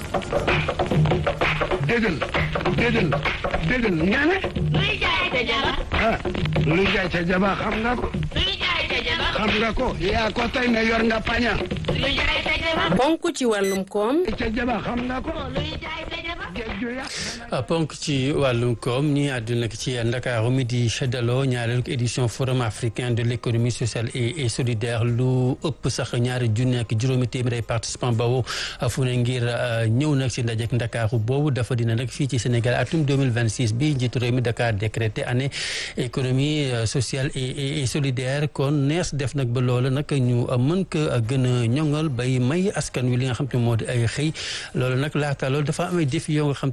déggal déggal déggal nga ne luy jaay ca jaba ah luy jaay ca jaba xam nga ko luy jaay ca jaba xam nga ko yaa ko tey ne yor nga paña luy jaay ca jaba ponk ci wàllum koom ca jaba xam nga ko luy jaay ca jaba géej ya ponk ci wàllum koom ñi àdduna ci Ndakaaru mi di daloo ñaareelu édition forum africain de l' économie sociale et et solidaire lu ëpp sax ñaari junne ak juróomi téeméeri participants boobu fu ne ngir ñëw nag si ndajek Ndakaaru boobu dafa dina nag fii ci Sénégal atum 2026 bi njiitu réew mi Dakar décrété année économie sociale et et solidaire kon nees def nag ba loolu nag ñu mën ko gën a ñoŋal bay may askan wi li nga xam te moo di ay xëy loolu nag laata loolu dafa am ay défi yoo nga xam